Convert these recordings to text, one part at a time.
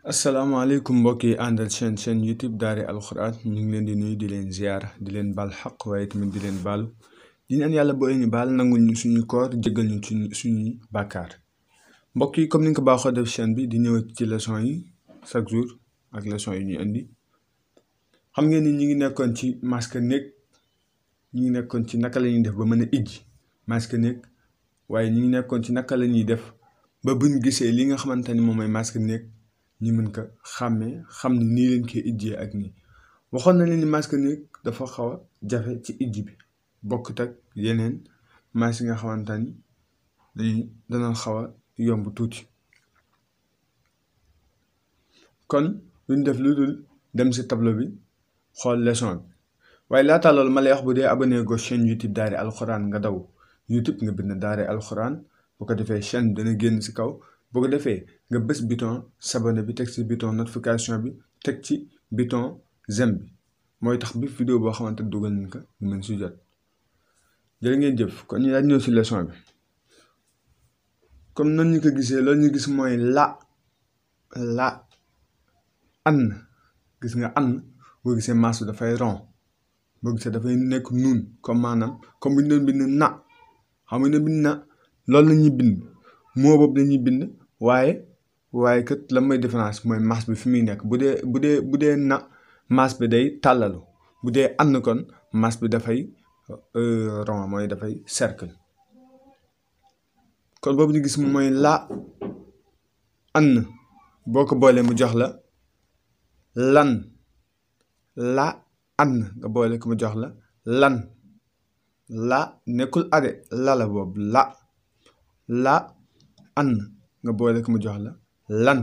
asalaamaaleykum mbokk yi àndal chaîne chaîne youtube daare alxuraan ñu ngi leen di nuyu di leen ziar di leen baal xaq waaye tamit di leen baalu di ñaan yàlla boo ñu baal nangul ñu suñu koor jéggal ñu suñu suñuy bàkkaar mbokk yi comme ni nga ko baaxoo def chaîne bi di ñëw ci leçon yi chaque jour ak leçon yi ñuy indi xam ngeen ni ñu ngi nekkoon ci masque néeg ñu ngi nekkoon ci naka la ñuy def ba mën a ijji masque néeg waaye ñu ngi nekkoon ci naka la ñuy def ba buñ gisee li nga xamante ni moom mooy masque néeg ñu mën ko xàmmee xam ni nii leen koy ijjee ak nii waxoon na leen ni masque néeg dafa xaw a jafe ci ijji bi bokkut ak yeneen masque yi nga xamante ni dañuy dana xaw a yomb tuuti kon luñ def lu dul dem si tableau bi xool leçon bi waaye laata loolu ma lay wax bu dee abonné go chaîne YouTube daare alxuraan nga daw YouTube nga bind daare alxuraan bu ko defee chaîne dana génn si kaw bu ko defee nga bës bouton s'abonner bi teg ci bouton notification bi teg ci bouton j'aime bi mooy tax bi vidéo boo xamante dugal nañ ko mën si jot jërë ngeen jëf kon ñu daal ñëw si leçon bi comme nan ñu ko gisee loolu ñu gis mooy la la an gis nga an boo gisee maas bi dafay rond boo gisee dafay nekk nuun comme maanaam comme bu ñu doon bind na xam nga ne bind na loolu la ñuy bind moo boobu la ñuy bind waaye waaye kat la may différence mooy maas bi fi muy nekk bu dee bu dee bu dee na maas bi day tàllalu bu dee ànd kon maas bi dafay rond mooy dafay cercle kon boobu ñu gis mooy la ànd boo ko boolee mu jox la lan la ànd nga boole ko mu jox la lan la nekkul ade la la boobu la la an nga boole ko mu jox la lan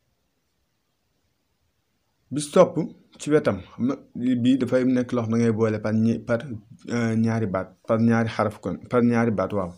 bis topp ci wetam xam na bii dafay nekk loo xam da ngay boole par ñi par ñaari baat par ñaari xaraf kon par ñaari baat waaw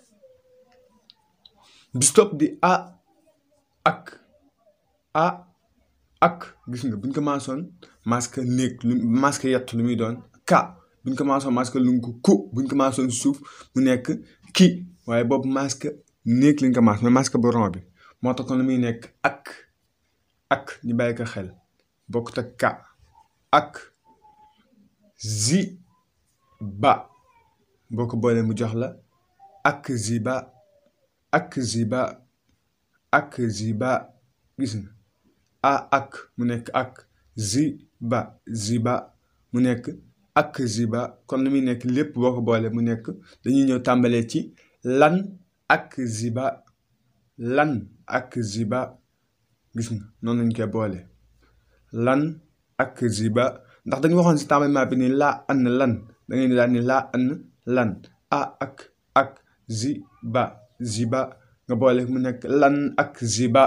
bis topp di a ak a ak gis nga buñ ko maasoon masque néeg lu masque yett lu muy doon ka buñ ko maasoon masque lu ko ku buñ ko maasoon suuf mu nekk ki waaye boobu masque néeg liñ ko maas mais masque bu rond bi moo tax kon lu muy nekk ak ak ñu bàyyi ko xel bokkut ak ka ak zi ba boo ko boolee mu jox la ak zi ba ak zi ba ak zi ba gis nga a ak mu nekk ak zi ba zi ba mu nekk ak zi ba kon lu muy nekk lépp boo ko boolee mu nekk dañuy ñëw tàmbalee ci lan ak ziba lan ak ziba gis nga noonu lañ koy boole lan ak ziba ndax dañu waxoon si tàmbali bi ni laa an lan da ngay ni daal ni laa an lan a ak ak ziba ziba nga boole mu nekk lan ak ziba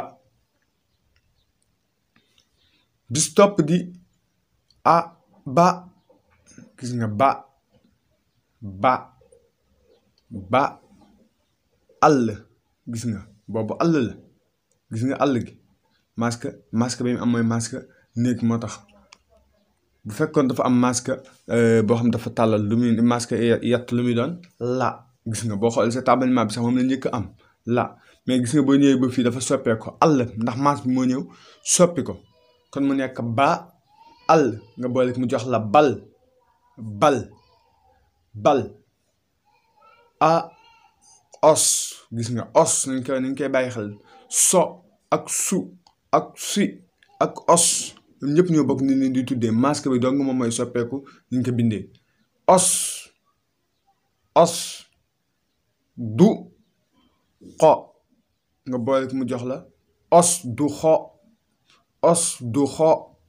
bis topp di a ba gis nga ba ba ba àll gis nga boobu àll la gis nga àll gi masque masque bi mu am mooy masque néeg moo tax bu fekkoon dafa am masque boo xam dafa tàllal lu muy masque yett lu muy doon la gis nga boo xoolee sa tabalement bi sax moom la njëkk am la mais gis nga boo ñëwee ba fii dafa soppee ko àll ndax masque bi moo ñëw soppi ko kon mu nekk ba àll nga boole mu jox la bal bal bal a os gis nga os nañ koy nañ koy bàyyi xel so ak su ak si ak os ñoom ñëpp ñoo bokk ni leen di tuddee masque bi dong moom mooy soppeeku ñu ko bindee os os du xo nga boole ko mu jox la os du xo os du xo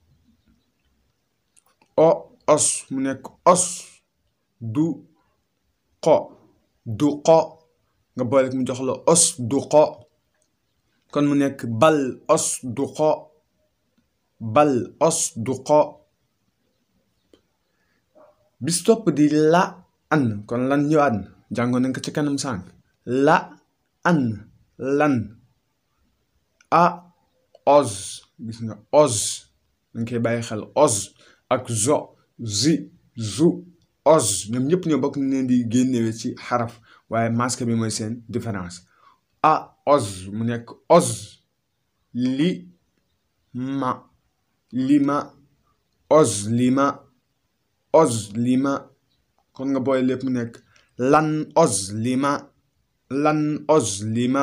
o os mu nekk os du xo du xo nga boole mu jox la os du xo kon mu nekk bal os du xo bal os du xo bis topp di la an kon lan ñëwaat na jàngoon nañ ko ci kanam sànq la an lan a os gis nga os dañ koy bàyyi xel os ak zo zi zu os ñoom ñëpp ñoo bokk ni leen di génnewee ci xaraf waaye masque bi mooy seen différence a os mu nekk os li ma lima ozlima ozlima kon nga booy lépp mu nekk lan ozlima lan ozlima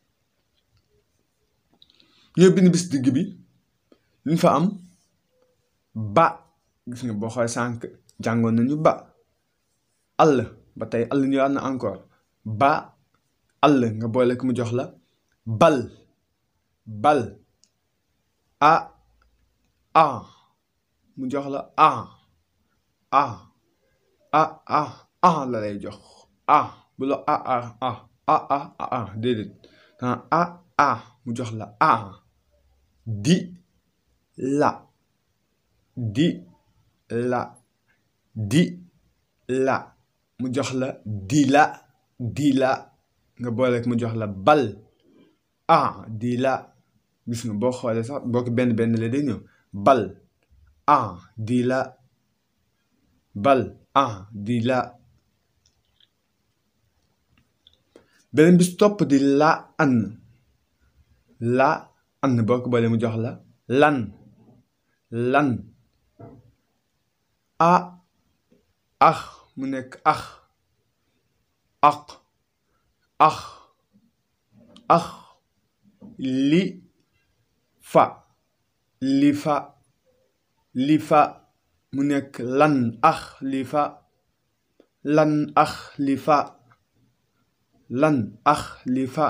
ñoo bind bis digg bi luñ fa am ba gis nga boo xoolee sànq jàngoon nañu ba àll ba tey àll ñëwaat na encore ba àll nga boole ko mu jox la bal bal a a mu jox la a a a a a la lay jox a bu la a a a a a a a déedéet a a mu jox la a di la di la di la mu jox la di la di la nga boole mu jox la bal a di la gis nga boo xoolee sax boo ko benn benn la day ñëw bal a di la bal a di la beneen bis topp di la an la an boo ko boolee mu jox la lan lan a ax mu nekk ax aq ax ax li fa li fa li fa mu nekk lan ax li fa lan ax li fa lan ax li fa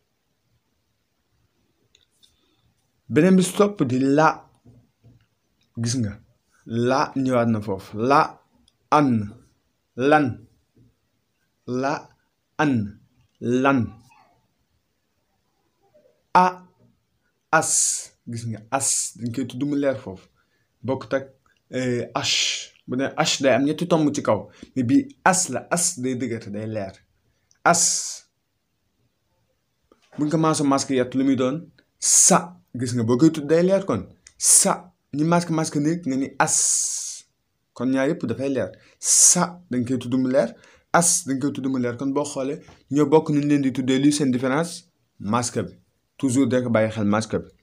beneen bi topp di la gis nga la ñëwaat na foofu la an lan la an lan a as gis nga as dañ koy tudd mu leer foofu bokkut ak h bu ne h day am ñetti tomb ci kaw mais bii as la as day dëgër day leer as buñ ko maaso masque yett lu muy doon sa gis nga boo koy tudd day leer kon sa ñi masque masque néeg nga ni as kon ñaar yëpp dafay leer sa dañ koy tudd mu leer as dañ koy tudd mu leer kon boo xoolee ñoo bokk nu ñu leen di tuddee luy seen différence masque bi toujours de ko bàyyi xel masque bi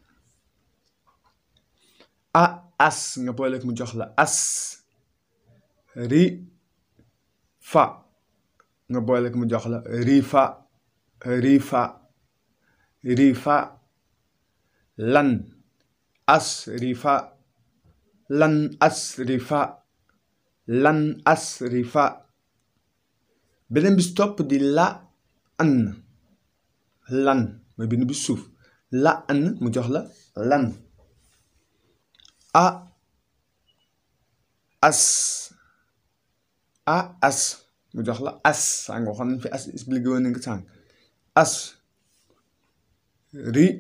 a as nga boole mu jox la as ri fa nga boole mu jox la ri fa ri fa ri fa lan as ri fa lan as ri fa lan as ri fa beneen bis topp di la an lan mooy bind bi suuf la an mu jox la lan a as a as mu jox la as saa nga waxoon nañ fi as expliqué woon nañ ko sànq as ri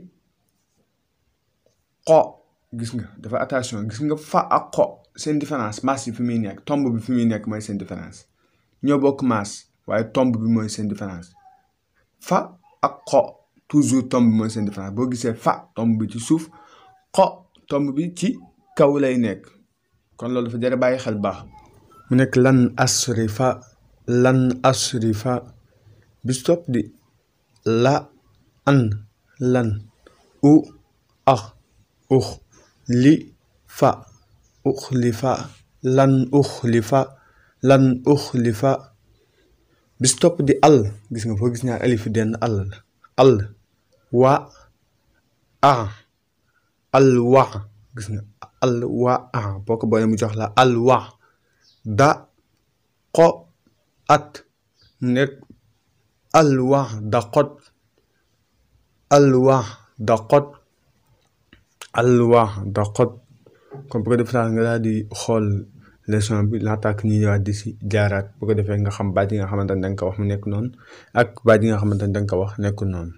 xo gis nga dafa attention gis nga fa ak xo seen différence maas yi fi muy nekk tomb bi fi muy nekk mooy seen différence ñoo bokk maas waaye tomb bi mooy seen différence fa ak xo toujours tomb bi mooy seen différence boo gisee fa tomb bi ci suuf xo tomb bi ci kaw lay nekk kon loolu dafa jar a bàyyi xel baax mu nekk lan asrifa lan asrifa bis topp di la an lan u ax ux li fa ux li fa lan ux li fa lan ux li fa bis topp di àll gis nga foo gis ñaar alif denn àll la àll wa a àll wa gis nga àll wa a boo ko boolee mu jox la àll wa da xo at nekk àll wa da xot àll wa da xot àll wa da xot kon bu ko defee daal nga daal di xool leçon bi laata ak ñuy ñëwaat di si jaaraat bu ko defee nga xam baat yi nga xamante ne da nga ko wax mu nekk noonu ak baat yi nga xamante ne da nga ko wax nekkul noonu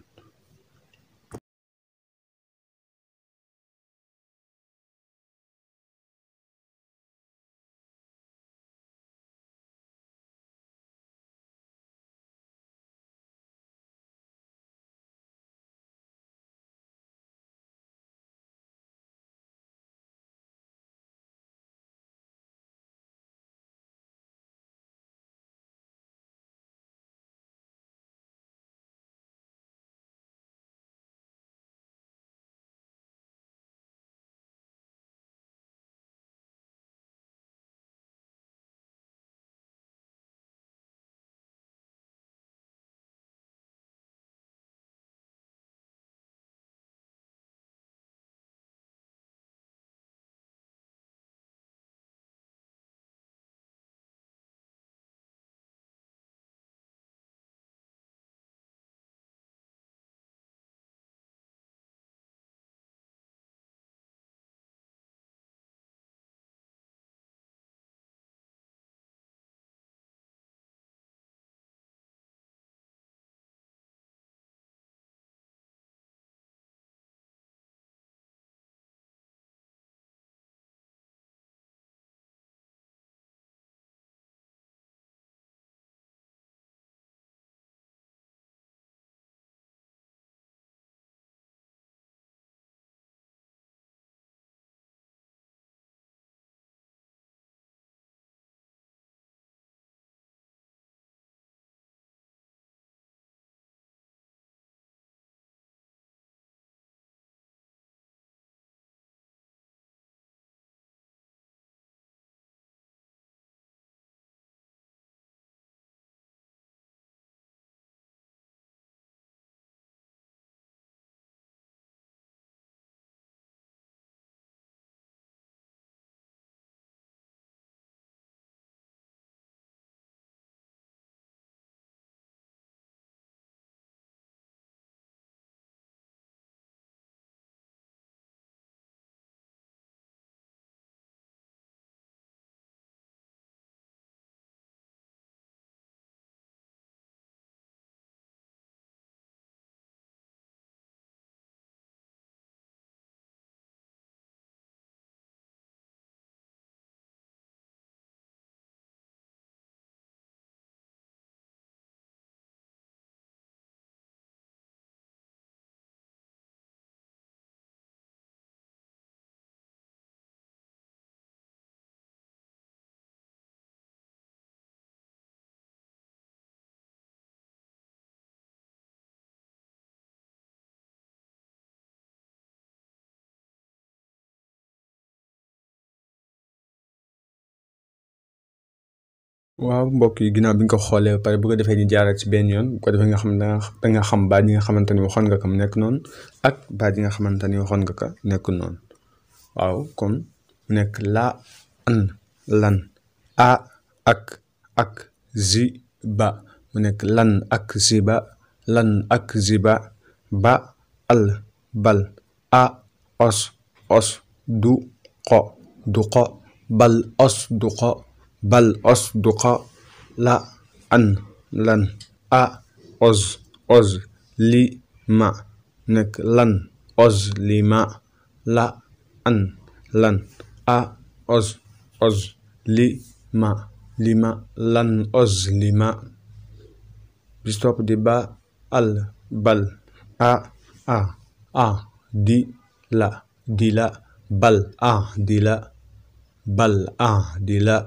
waaw mbokk yi ginnaaw bi nga ko xoolee ba pare bu ko defee ñu jaaral ci benn yoon bu ko defee nga xam ne da nga xam baat yi nga xamante ni waxoon nga ko mu nekk noonu ak baat yi nga xamante ni waxoon nga ko nekk noonu waaw kon mu nekk laa an lan a ak ak zi ba mu nekk lan ak ziba lan ak ziba ba al bal a os os du xo du xo bal os du xo bal os du xo la an lan a os os li ma nekk lan os li ma la an lan a os os li ma li ma lan os li ma bis topp di ba al bal a a a di la di la bal a di la bal a di la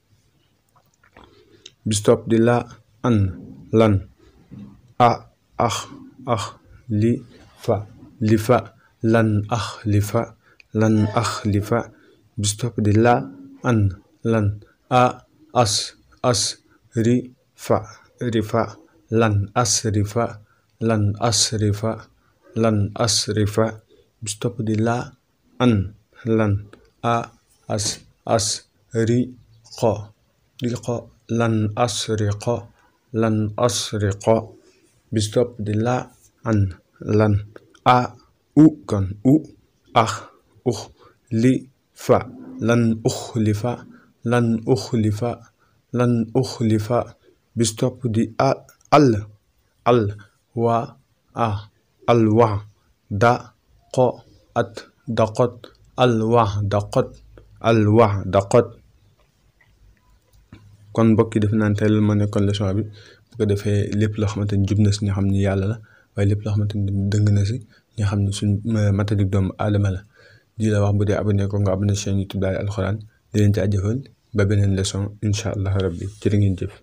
bis topp di la an lan a ax ax li fa li fa lan ax li fa lan ax li fa bis topp di la an lan a as as ri fa ri fa lan as ri fa lan as ri fa lan as ri fa bis topp di la an lan a as as ri xo ri xo lan as ri xo lan as ri xo bis topp di la an lan a u kon u ax ux li fa lan ux li fa lan ux li fa lan ux li fa bis topp di a al al wa a al wa da xo at daqot al wa daqot al wa daqot kon mbokk yi def naan tey loolu moo nekkoon leçon bi bu ko defee lépp loo xamante ni jub na si ñu xam ni yàlla la waaye lépp loo xamante ni dëng na si ñu xam ne suñ matadik doomu aadama la di la wax bu dee abonné ko nga abonné chaîne YouTube Daara alxuraan di leen jaajëfal ba beneen leçon incha allah rabbi jërë ngeen jëf